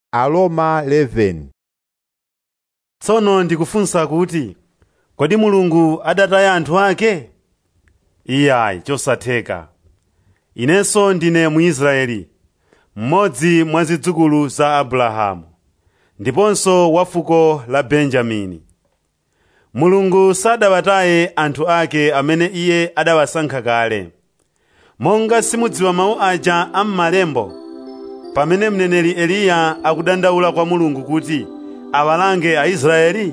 Aroma 11 tsono ndikufunsa kuti kodi mulungu adataya anthu ake iyayi chosatheka inenso ndine muisraeli mmodzi mwa zidzukulu za abrahamu ndiponso wa fuko la benjamini mulungu sadawataye anthu ake amene iye adawasankha kale monga simudziwa mawu aja am'malembo pamene mneneri eliya akudandaula kwa mulungu kuti awalange aisraeli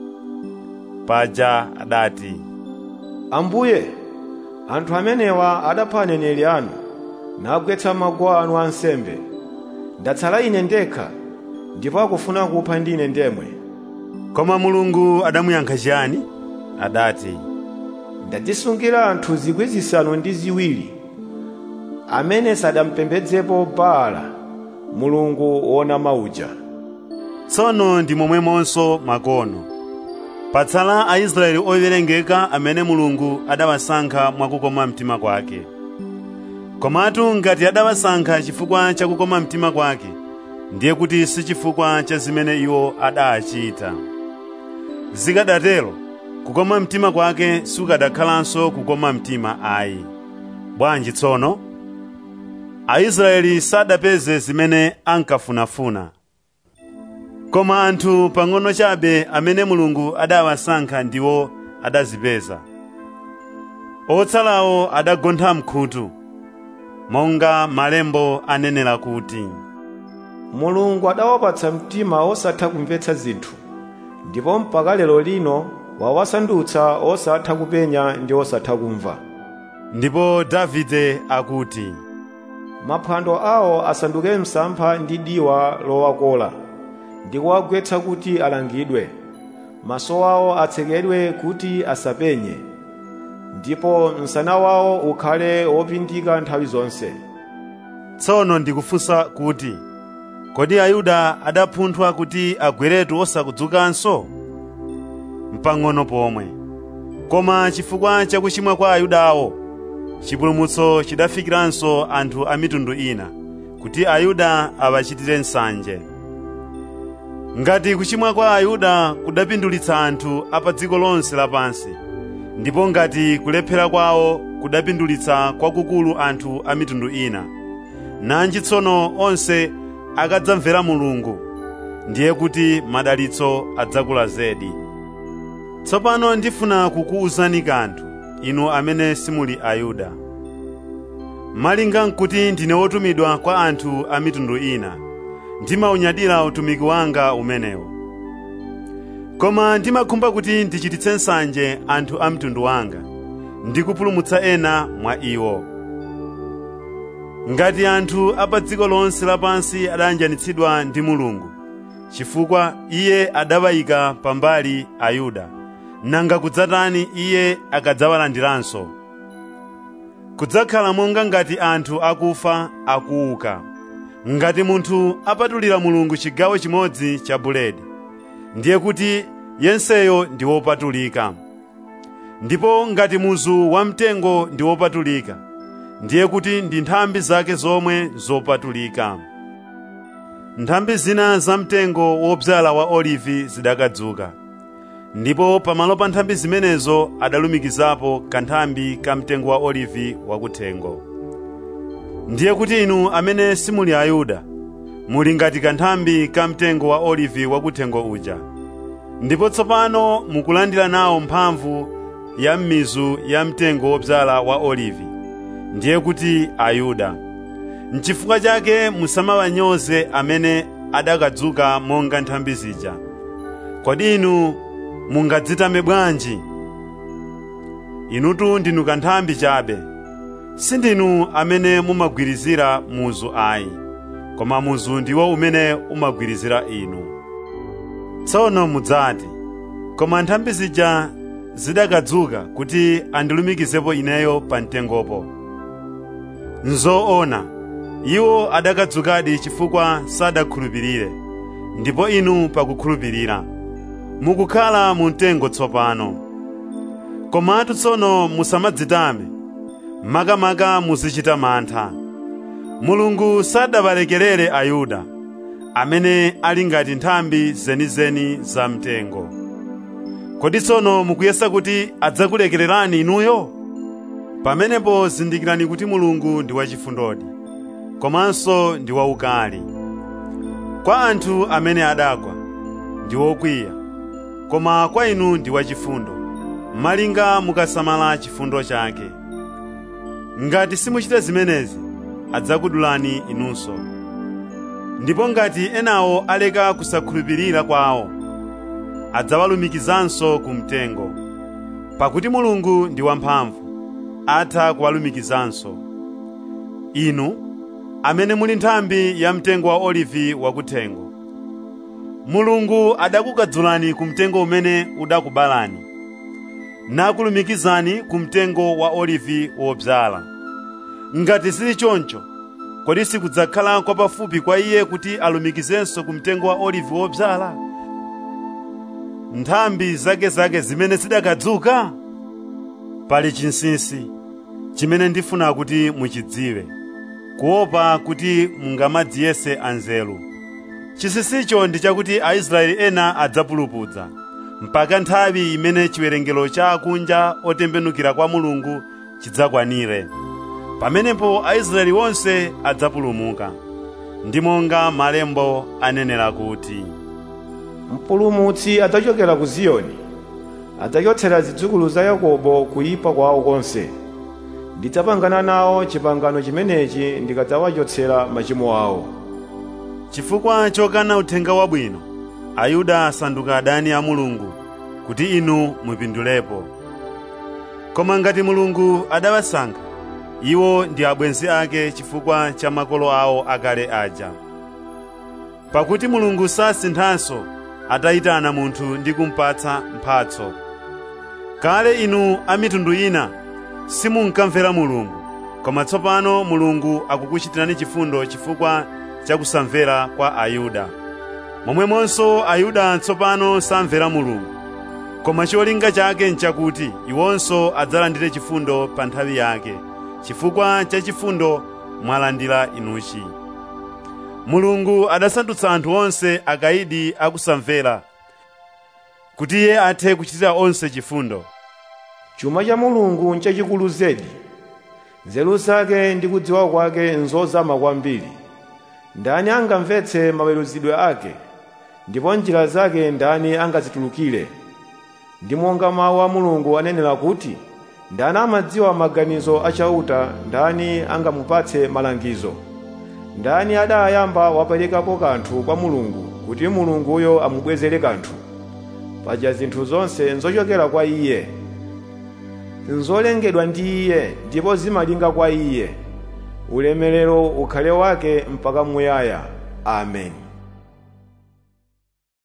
paja adati ambuye anthu amenewa adapha aneneri anu nagwetsa maguwa anu ansembe ndatsala ine ndekha ndipo akufuna kupha ndine ndemwe koma mulungu adamuyankha chiyani adati ndadzisungira anthu zikwi zisanu ndi ziwiri amene sadampembedzepo baala mulungu wonama uja tsono ndi momwemonso makono patsala aisraeli owerengeka amene mulungu adawasankha mwakukoma mtima kwake komatu ngati adawasankha chifukwa cha kukoma mtima kwake ndiye kuti si chifukwa cha zimene iwo adachita zikadatero kukoma mtima kwake sukadakhalanso kukoma mtima ayi bwanji tsono aisraeli sadapeze zimene ankafunafuna koma anthu pang'ono chabe amene mulungu adawasankha ndiwo adazipeza otsalawo adagontha mkhutu monga malembo anenera kuti mulungu adawapatsa mtima osatha kumvetsa zinthu ndipo mpaka lero lino wawasandutsa osatha kupenya ndi osatha kumva ndipo davide akuti maphwando awo asanduke msampha ndi diwa lowakola ndi kuwagwetsa kuti alangidwe maso awo atsekedwe kuti asapenye ndipo msana wawo ukhale wopindika nthawi zonse tsono ndikufunsa kuti kodi ayuda adapunthwa kuti agweretu osakudzukanso mpang'ono pomwe koma chifukwa cha kuchimwa kwa ayudawo chipulumutso chidafikiranso anthu a mitundu ina kuti ayuda awachitire nsanje ngati kuchimwa kwa ayuda kudapindulitsa anthu a pa dziko lonse lapansi ndipo ngati kulephera kwawo kudapindulitsa kwakukulu anthu a mitundu ina nanji tsono onse akadzamvera mulungu ndiye kuti madalitso adzakula zedi tsopano ndifuna kukuwuzani kanthu inu amene simuli ayuda malinga nkuti ndine wotumidwa kwa anthu a mitundu ina ndimaunyadira utumiki wanga umenewo koma ndimakhumba kuti ndichititse nsanje anthu a mtundu wanga ndi kupulumutsa ena mwa iwo ngati anthu a pa dziko lonse lapansi adayanjanitsidwa ndi mulungu chifukwa iye adawayika pambali ayuda nanga kudzatani iye akadzawalandiranso kudzakhala monga ngati anthu akufa akuuka ngati munthu apatulira mulungu chigawo chimodzi cha buledi ndiye kuti yenseyo ndi wopatulika ndipo ngati muzu wamtengo ndi wopatulika ndiye kuti ndi nthambi zake zomwe zopatulika nthambi zina zamtengo wodzala wa olivi zidakadzuka ndipo pamalo pa nthambi zimenezo adalumikizapo kanthambi ka mtengo wa olivi wakuthengo ndiye kuti inu amene simuli ayuda muli ngati kanthambi ka mtengo wa olivi wakuthengo uja ndipo tsopano mukulandira nawo mphamvu ya m'mizu ya mtengo wodzala wa olivi ndiye kuti ayuda n'chifukwa chake musamawanyoze amene adakadzuka monga nthambi zija kodi inu mungadzitame bwanji inutu ndinu kanthambi chabe sindinu amene mumagwirizira muzu ayi koma muzu ndiwo umene umagwirizira inu tsono mudzati koma nthambi zija zidakadzuka kuti andilumikizepo ineyo pa mtengopo nzoona iwo adakadzukadi chifukwa sadakhulupirire ndipo inu pakukhulupirira mukukhala mu mtengo tsopano komatu tsono musamadzitame makamaka muzichita mantha mulungu sadawalekerere ayuda amene ali ngati nthambi zenizeni za mtengo kodi tsono mukuyesa kuti adzakulekererani inuyo pamenepo zindikirani kuti mulungu ndi wachifundodi komanso ndi waukali kwa anthu amene adagwa ndi wokwiya koma kwa inu ndi wachifundo malinga mukasamala chifundo chake ngati simuchita zimenezi adzakudulani inunso ndipo ngati enawo aleka kusakhulupirira kwawo adzawalumikizanso ku mtengo pakuti mulungu ndi wamphamvu atha kuwalumikizanso inu amene muli nthambi ya mtengo wa olivi wakuthengo mulungu adakukadzulani ku mtengo umene udakubalani nakulumikizani ku mtengo wa olivi wobzala ngati sili choncho kodi sikudzakhala kwapafupi kwa iye kuti alumikizenso ku mtengo wa olivi wobzala nthambi zake zake zimene zidakadzuka pali chinsinsi chimene ndifuna kuti muchidziwe kuopa kuti mungamadziyese anzeru chinsinsicho ndi chakuti aisraeli ena adzapulupudza mpaka nthawi imene chiwerengero cha akunja otembenukira kwa mulungu chidzakwanire pamenepo aisraeli onse adzapulumuka ndi monga malembo anenera kuti mpulumutsi adzachokera ku ziyoni adzachotsera zidzukulu za yakobo kuyipa kwawo konse ndidzapangana nawo chipangano chimenechi ndikadzawachotsera machimo awo chifukwa chokana uthenga wabwino ayuda asanduka adani a mulungu kuti inu mupindulepo koma ngati mulungu adawasankha iwo ndi abwenzi ake chifukwa cha makolo awo akale aja pakuti mulungu sasinthanso atayitana munthu ndi kumpatsa mphatso kale inu a mitundu ina simunkamvera mulungu koma tsopano mulungu akukuchitirani chifundo chifukwa cha kusamvera kwa ayuda momwemonso ayuda tsopano samvera mulungu koma cholinga chake nchakuti iwonso adzalandire chifundo pa nthawi yake chifukwa cha chifundo mwalandira inuchi mulungu adasandutsa anthu onse akayidi akusamvera kuti iye athe kuchitira onse chifundo chuma cha mulungu nchachikulu zedi nzeru zake ndi kudziwa kwake nzozama kwambiri ndani angamvetse maweruzidwe ake ndipo njira zake ndani angazitulukire ndi monga mawu a mulungu anenera kuti ndani amadziwa maganizo achauta ndani angamupatse malangizo ndani adayamba waperekapo kanthu kwa mulungu kuti mulunguyo amubwezere kanthu paja zinthu zonse nzochokera kwa iye nzolengedwa ndi iye ndipo zimalinga kwa iye ulemerero ukhale wake mpaka muyaya amen